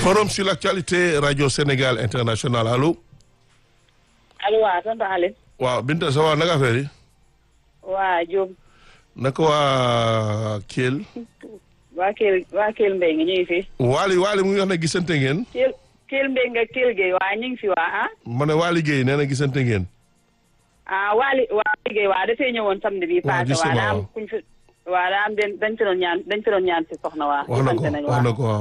forum sur l'actualité radio Sénégal international allo. allo waaw tonton Aliou. waaw Binta ça va naka affaire yi. waa Diop. naka waa Kell. waa Kell waa Kell Mbaye nga ñu ngi fi. Waly Waly mu ngi wax ne gisante ngeen. Kell Kell Mbaye nga Kell Gueye waa ñu ngi fi waa ah. ma ne Waly Guèye nee na gisante ngeen. ah Waly Waly Gueye waa dafay ñëwoon samedi bi waaw passé waa daa am waaw. kuñ fi waa daa am den dañ fi doon ñaan dañ fi doon ñaan si soxna waa. wax na ko gisante nañ wax waa na ko waaw.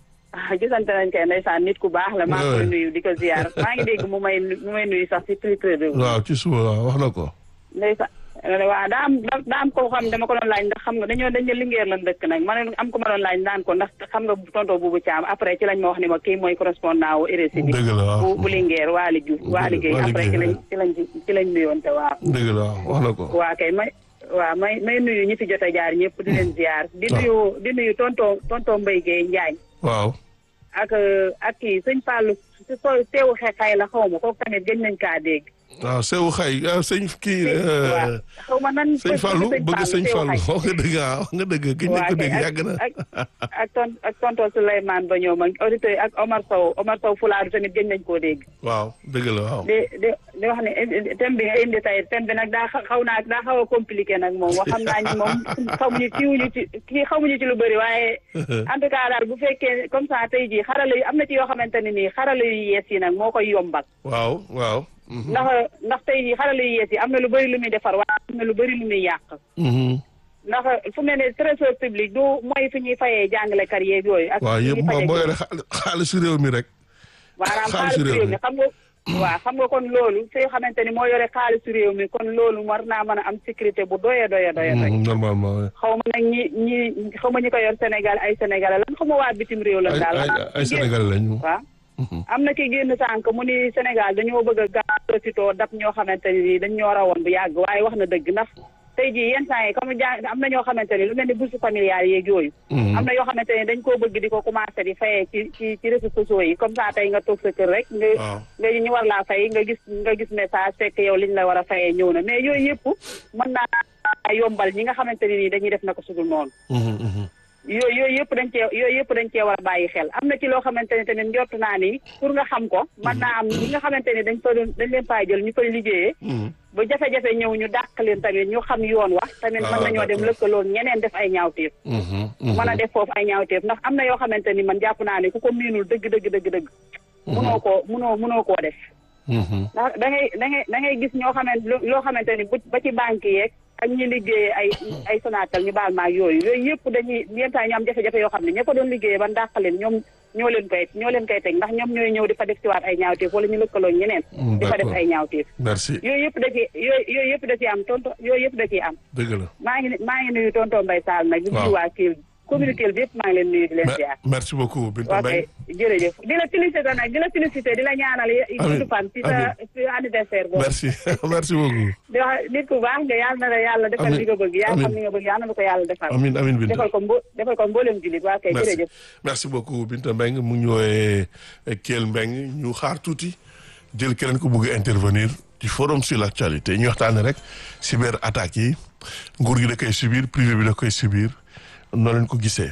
ah gisante nañ kay ndeysaan nit ku baax la. maa ngi koy Ouais. nuyu di ko ziar maa ngi dégg mu may mu may nuyu sax si Twitter bi. waaw ci suba waaw wax na ko. ndeysaan waaw daa am daa am ko xam dama ko doon laaj ndax xam nga dañoo dañ ne lingeer lan dëkk nag ma ne am ko ma doon laaj naan ko ndax xam nga tonton Boubou Thiam après ci lañ ma wax ni ma kii mooy correspondant wu RSI bi dëgg la waaw. bu bu lingeer Waly Diouf Waly Gueye Waly après ci Gueye, lañ ci lañ ci lañ nuyoon te waaw dëgg la waaw wax na ko. waa kay may waaw may may nuyu ñi fi jot a jaar ñëpp di leen ziar di waaw. nuyu di nuyu tonton tonton Mbaye Gueye Njaañ waaw. ak ak kii sëñ Fallou si so teewu xexay la xaw ma kooku tamit gëj nañ kaa dégg waaw Seydou Xay ah sëñ kii. waaw xaw ma nan sëñ Fallou bëgg sëñ Teewu Fallou Xay. wax nga dëgg ah wax nga dëgg gëj nañ ko dégg yàgg na. ak ak ton ak tonton Souleymane ba ñoom ak auditeur ak Omar Sow Omar Sow Fulaaru tamit gëj nañ koo dégg. waaw dëgg la waaw. di di di wax ne eh, thème bi nga indi tey thème bi nag daa xa- xaw naa daa xaw a compliqué nag moom wax xam naa ni moom xamuñu kiiwuñu ci kii xamuñu ci lu bëri waaye en tout cas daal bu fekkee comme ça tey jii xarala yi am na ci yoo xamante ne nii xarala yu yees yi nag moo koy yombal. waaw waaw. mhm, ndax ndax tey jii xarala yu yees yi am na lu bëri lu muy defar waaye am na lu bëri lu muy yàq. mhm. ndax fu mel ne trésor public du mooy fi ñuy fayee jàngalekat yeeg yooyu. ak waaw fi yëpp ñuy moo fayee moo yore xaal- xaalisu réew mi rek. maanaam xaalisu xaalisu réew réew mi. mi xam nga waaw xam nga kon loolu fi nga xamante ni moo yore xaalisu réew mi kon loolu war naa mën a am sécurité bu doye doye doye doy Mhm, normalement oui. xaw ma nag ñi ñi xaw ma ñi ko yor Sénégal ay Sénégalais lan xaw ma waa bitim réew la ay daal ay ay Sénégal lañu. waaw Mhm. am na ki génn sànq mu ni Sénégal dañoo bëgg a gaaw profitoo dab ñoo xamante ni nii dañ ñoo rawoon bu yàgg waaye wax na dëgg ndax tey jii yenn saa yi comme jàng am na ñoo xamante ni lu mel ni bourse familiale yeeg yooyu Mhm. am na yoo xamante ne dañ koo bëgg di ko commencé di fayee ci ci ci réseaux sociaux yi comme ça tey nga toog sa kër rek nga waaw. nga ñu war laa fay nga gis nga gis message fekk yow liñ la war a fayee ñëw na mais yooyu yëpp mën naa yombal ñi nga xamante ne nii dañuy def na ko sudul noonu Mhm, mhm. yooyu yooyu yëpp dañ cee yooyu yëpp dañ cee war a bàyyi xel am na ci loo xamante ne tamit njort naa ni pour nga xam ko mën naa am ñi nga xamante ni dañ fa doon dañ leen faa jël ñu koy liggéeyee Mhm. ba jafe-jafe ñëw ñu dàq leen tamit ñu xam yoon wax tamit Ah, mën nañoo dem d'accord. lëkkaloon ñeneen def ay ñaawteef Mhm, mhm. mën a def foofu ay ñaawteef ndax am na yoo xamante ni man jàpp naa ne ku ko miinul dëgg dëgg dëgg dëgg munoo koo munoo munoo koo def Mhm. ndax da ngay da ngay da ngay gis ñoo xamante loo xamante ni bu ba ci banque yeeg ak ñi liggéeyee ay ay Sonatel ñu baal maag yooyu yooyu yëpp dañuy yenn saa ñu am jafe-jafe yoo xam ne ña ko doon liggéeyee ban dàq leen ñoom ñoo leen koy ñoo leen koy teg ndax ñoom ñooy ñëw di fa def ci waat ay ñaawteef wala ñu lëkkaloo ñeneen Mm, di fa def d'accord. ay ñaawteef merci yooyu yëpp da ci yooyu yooyu yëpp da ci am tonto yooyu yëpp da ciy am dëgg la. maa ngi maa ngi nuyu tonton Mbaye Sall nag di Waaw. nuyu waa kii communiqué bi yëpp maa ngi leen nuyu di leen Me- ziar merci beaucoup Binta ok Mbengue. jërëjëf di la félicité nag di la félicité di la ñaanal yi Amiin, gudd fan ci sa ci anniversaire boobu merci merci beaucoup. di wax nit ku baax nga yàlla na la yàlla defal Amiin, li nga bëgg yaa xam amiin. li nga bëgg yàlla na ko yàlla defal amin amin Binta. defal ko mbo defal ko mboolem jullit waa kay merci jërëjëf merci beaucoup Binta Mbengue mu ngi ñu woowee Kell Mbengue ñu xaar tuuti jël keneen ko bëgg a intervenir ci forum sur l'actualité ñu waxtaanee rek cyber attaques yi nguur gi da koy subir privé bi da koy subir noo leen ko gisee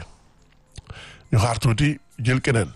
ñu xaar tuuti jël keneen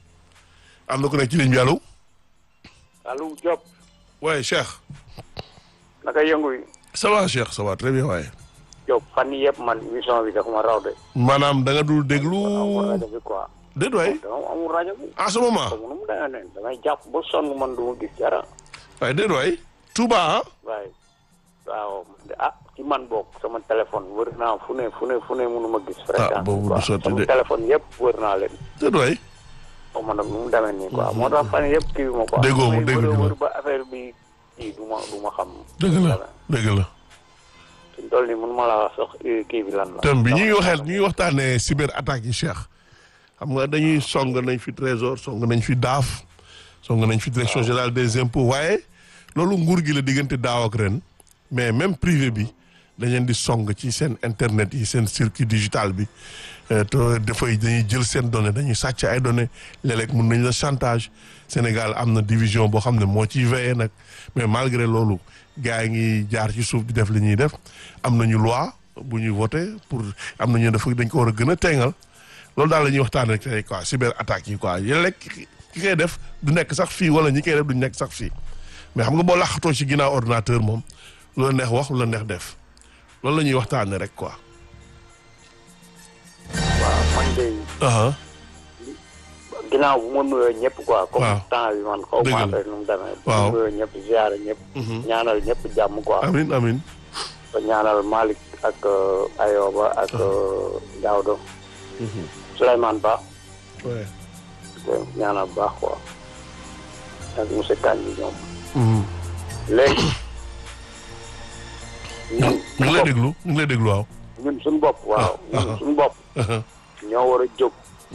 am na ko nekk ci ligne bi allo Aliou Diop waaye Cheikh naka yëngu yi ça va Cheikh ça va très bien waaye Diop fan yii yëpp man émission bi dafa ma raw de. maanaam da nga dul déglu amul rajo bi quoi. déet waay dama amul rajo bi. en ce moment comme nu mu demee ne damay jàpp ba sonn man du ma gis dara. waaye déet waay Touba ah waaye waaw man de ah ci man boog sama téléphone wër naa fu ne fu ne fu ne mënu ma gis. fréquence boobu du quoi. sotti sama de. téléphone yëpp wër naa leen. déet waay xaw ma nag nu mu demee nii quoi moo tax fan yii yëpp kii bi ma quoi. Déggoo mu Damay dégg wër a ñu la. wër ba affaire bi kii du ma du ma xam. dëgg la dëgg la suñ toll nii mënu ma la wax sax eh, kii bi lan la. thème bi ñuy waxee ñuy waxtaanee cyber attaques yi Cheikh xam nga dañuy song nañ fi trésor song nañ fi daaf song nañ fi direction générale des impôts waaye loolu nguur gi la diggante daaw ak ren mais même privé bi dañ leen di song ci seen internet yi seen circuit digital bi euh, te dafay dañuy jël seen données dañuy sàcc ay données léeg-léeg mun nañ la chantage Sénégal am na division boo xam ne moo ciy veillé nag mais malgré loolu gars yi ngi jaar ci suuf di def li ñuy def am nañu loi bu ñuy voté pour am nañu dafa dañ ko war a gën a teengal loolu daal la ñuy waxtaan rek tey quoi cyber attaques yi quoi yéen rek ki ki koy def du nekk sax fii wala ñi koy def du nekk sax fii mais xam nga boo laxatoo ci ginnaaw ordinateur moom lu la neex wax lu la neex def loolu la ñuy waxtaanee rek quoi. waaw man de aha ginnaaw bu ma nuyoo ñëpp quoi. comme Waaw. temps bi man xaw Dëgg ma la. affaire nu mu demee. bu Waaw. ma nuyoo ñëpp ziare ñëpp. ñaanal ñëpp jàmm quoi. amin amin ba ñaanal Malick ak euh, Ayoba ak euh, Daouda. Souleymane Ba. ouais. ko ñaanal bu baax quoi. ak monsieur Kandji ñoom. Mhm. léegi. ñu ñun ñu ngi lay déglu ñu ngi lay déglu waaw. ñun suñu bopp waaw Ah, ñun ah. suñu bopp aha ñoo war a jóg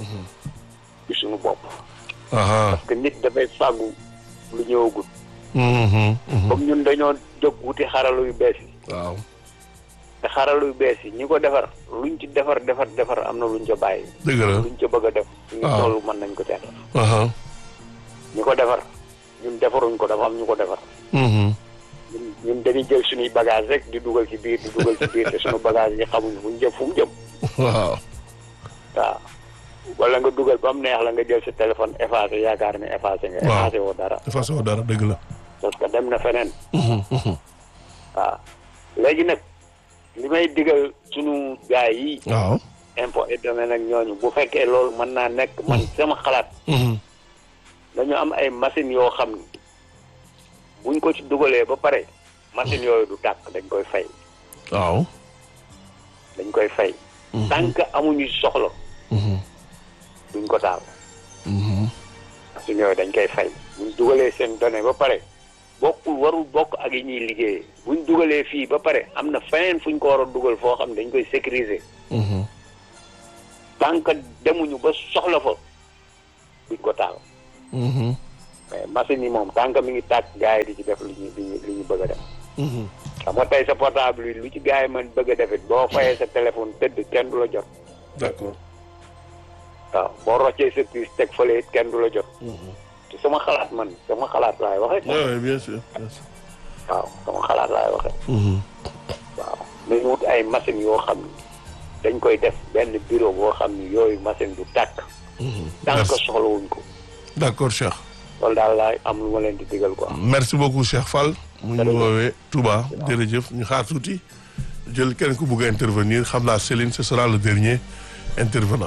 ci suñu bopp aha parce que nit dafay fàggu lu ñëwagul mhm, mhm. comme ñun dañoo jóg wuti xaralu yu bees yi waaw te xaralu yu bees yi ñi ko defar luñ ci defar defar defar am na luñ ca bàyyi dëgg la luñ ca bëgg a def suñu Ah. toll mën nañ ko ca def aha ñi ko defar ñun defaruñ ko dafa am ñu ko defar mhm. ñun ñun dañuy jël suñuy bagage rek di dugal ci biir di dugal ci biir te suñu bagage yi xamuñ fu ñu jëm fu mu jëm waaw waaw wala nga dugal ba mu neex la nga jël sa téléphone effacé yaakaar ne effacé nga Waaw. effacé woo dara de façon dara dëgg la. parce que dem na feneen Mhm, mhm. waaw léegi nag li may digal sunu gaay yi waaw. impôt et domaine ak ñooñu bu fekkee loolu mën naa nekk man sama xalaat Mhm. dañu am ay machines yoo xam ni buñ ko ci dugalee ba pare machines yooyu du tàkk dañ koy fay waaw. dañ koy fay Mhm. tant que amuñu soxla Mhm, duñ ko taal mhm. machines yooyu dañ koy fay buñ dugalee seen données ba pare bokkul warul bokk ak yi ñuy liggéeyee buñ dugalee fii ba pare am na feneen fuñ ko war a dugal foo xam ne dañ koy sécuriser Mhm. tant que demuñu ba soxla fa duñ ko taal Mhm. mais machine yi moom tant que mi ngi tàkk gars yi di ci def li ñu li ñu li ñu bëgg a def Mhm. xam nga tey sa portable yi lu ci gars yi mën bëgg a def it boo fayee sa téléphone tëdd kenn du la jot d'accord. waaw boo roccee sa puce teg fële it kenn du la jot Mhm. te sama xalaat man sama xalaat laay waxee Ouais, ouais, bien sûr bien sûr. waaw sama xalaat laay waxee Mhm. waaw nañu wut ay machine yoo xam ni dañ koy def benn bureau boo xam ni yooyu machine du tàkk Mhm. tant que Merci. soxlawuñ ko d'accord Cheikh. loolu daal laay am lu ma leen di digal quoi merci beaucoup Cheikh Fall. mu ñu Jërëjëf. woowee Touba jërëjëf ñu xaar tuuti jël kenn ku bugg a intervenir xam naa Céline ce sera le dernier intervenant.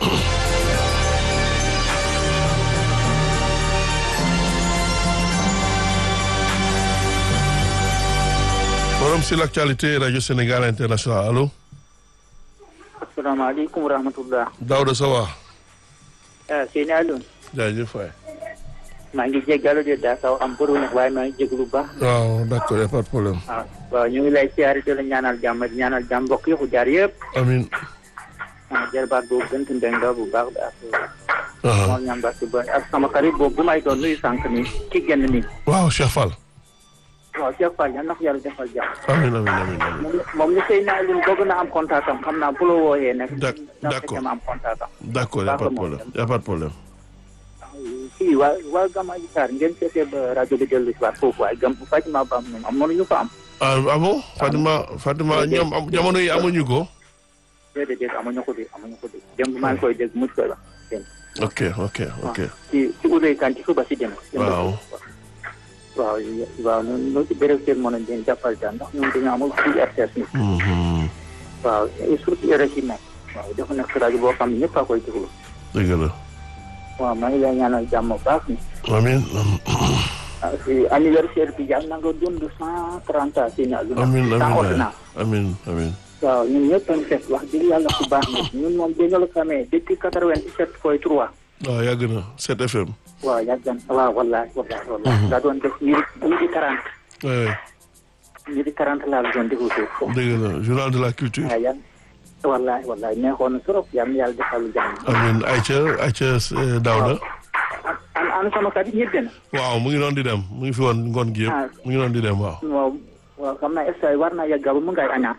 forum sur l'actualité radio Sénégal international allo asalaamaaleykum wa rahmatullah Daouda Sawa ah Seyni Alioune jaajëf waay. maa ngi jéggalu de daa kaw am bëru nag waaye maa ngi jéglu bu baax waaw d'accord y a pas de problème. waaw waaw ñu ngi lay siyaare di la ñaanal jàmm di ñaanal jàmm mbokk yëpp jaar yëpp amiin. ah jarbaat boobu gënt ndeng la bu baax ak aha moom ñam baax ba ak sama xarit boobu bu may doon nuyu sànq nii ki génn nii waaw Cheikh Fall. waaw Cheikh Fall yal na ko yàlla defal jàmm amiin amiin amiin amiin. moom moom ni Seyni Alioune bëgg na am contact am xam naa bu la wooyee nag D'ac- na d'accord. fekkee ma am contact am d'accord y a pas de problème y a pas de problème. fii waa waa Gama ji Sarr ngeen seetee ba rajo bi dellu si waat foofu waaye gam Fatima Ba moom am mënuñu ko am ah ah bon Fatima Fatima ñoom am jamono yi amuñu ko. déedéet déedéet amuñu ko de amuñu ko de démb maa ngi koy dégg mu koy wax démb ok ok ok. ci ci Oudou Kane ci suba si démb. waaw. waaw waaw ñun ñoo ci béréb seen mën a leen jàppal daal ndax ñun dañoo amul fii RTS ni Mhm. waaw et surtout RFI nag waaw dafa nekk rajo boo xam ne ñëpp a koy déglu dëgg la. waaw maa ngi lay ñaanal jàmm bu baax ni amiin ah si anniversaire bi yàlla na nga dund cent trente ans si na lu amiin sans amiin ordonnance amiin amiin. waaw ñun ñëpp a ngi fekk wax dëgg yàlla ku baax na ñun moom dañoo la xamee depuis quatre vingt dix sept point trois waaw yàgg na 7 FM. waaw yàgg na waaw wallahi wallahi wallahi daa doon def midi midi quarante oui midi quarante laa la doon déglu foofu dëgg la journal de la culture. waaw yan wallahi wallahi neexoon na trop yal na yàlla defal lu jàmm amiin Aïcha Aïcha eh, Daouda. an an sama kat yi ñëpp na waaw mu ngi doon di dem mu ngi fi woon ngoon gi Ah. yëpp mu ngi doon di dem waaw. waaw waaw xam naa est war naa yàgg ba mu ngay añaa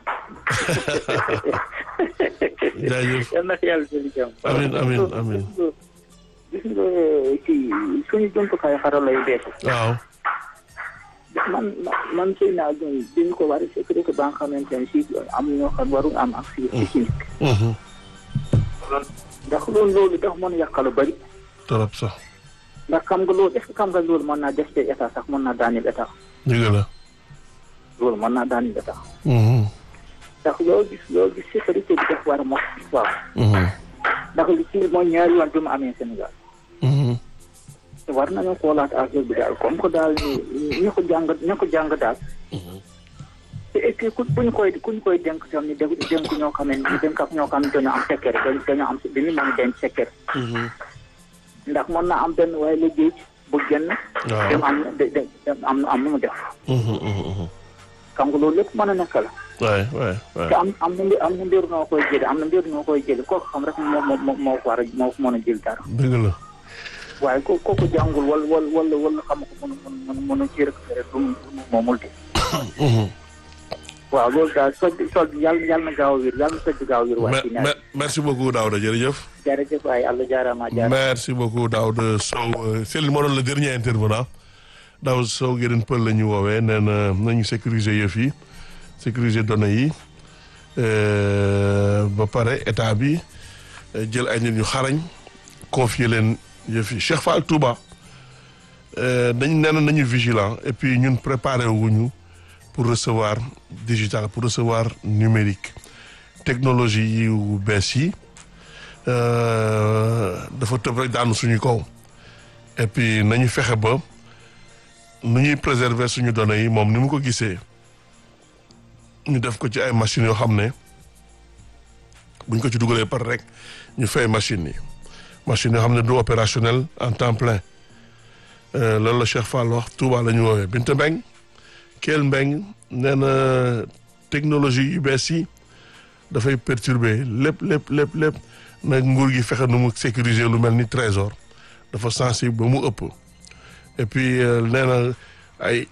jaajëf yal na ko yàlla defal jàmm Amiin, amiin, amiin. gis nga ci suñu jumtukaay xarala yu bees waaw. man man sëy naa doon dañu ko war a sécurité ba nga xamante ne si am ñoo xam waru am ak si si si Mhm. ndax loolu loolu dafa mën a yàqal lu bëri trop sax ndax xam nga loolu est-ce que xam nga loolu mën naa def ci état sax mën naa daaneel état dëgg la. loolu mën naa daaneel état Mhm, ndax loo gis loo gis sécurité bi def war a mos waaw mhm, ndax li ci mooy ñaari yoon bi mu amee Sénégal mhm. te war nañu xoolaat affaire bi daal comme que daal ni ñu ko jàng ñu ko jàng daal te et puis ku buñ koy kuñ koy dénk tam ni dégg dénk ñoo xam ne ñu dénk ak ñoo xam ne dañoo am sekkere dañ dañoo am dañu mën a denc sekkere Mhm. ndax mën naa am benn waaye liggéey bu génn waaw. dem am de de dem am am nu mu def Mhm, mhm, mhm. xam nga loolu lépp mën a nekk la waay waay waay. te am am na mbir am na mbir noo koy jële am na mbir noo koy jële kooku xam rek moo moo moo moo ko war a moo ko mën a jël dara dëgg la. waaye ko kooku jàngul wala wala wala wala xam ko mën mën mën a ci récupéré du mu moomul de Mhm. waaw loolu daal soj bi soj bi yàlla yàlla na gaaw a wér yàlla na soj bi gaaw a wér waaye Me- ci me- nawet merci beaucoup Daouda jërëjëf. jërëjëf waaye Allah jaaraama jaaraama merci beaucoup Daouda Sow euh, Céline moo doon le dernier intervenant Daouda Sow Guérin Pël la ñu woowee nee na nañu sécuriser yëf yi sécuriser données yi euh, ba pare état bi euh, jël ay nit ñu xarañ confier leen yëf yi Cheikh Fall Touba euh, dañ nee na nañu vigilant et puis ñun préparé wuñu pour recevoir digital pour recevoir numérique technologie yu bees yi euh, dafa tëb rek daanu suñu kaw et puis nañu fexe ba nu ñuy préserver suñu données yi moom ni mu ko gisee ñu def ko ci ay machines yoo xam ne buñ ko ci dugalee par rek ñu fay machines yi machines yoo xam ne du opérationnel en temps plein Euh, loolu la Cheikh Fall wax Touba la ñu woowee Binta Mbeng Kell Mbeng nee na technologie yu bees yi dafay perturber lépp lépp lépp lépp nag nguur gi fexe nu mu sécuriser lu mel ni trésor dafa sensible ba mu ëpp et puis euh, nee na ay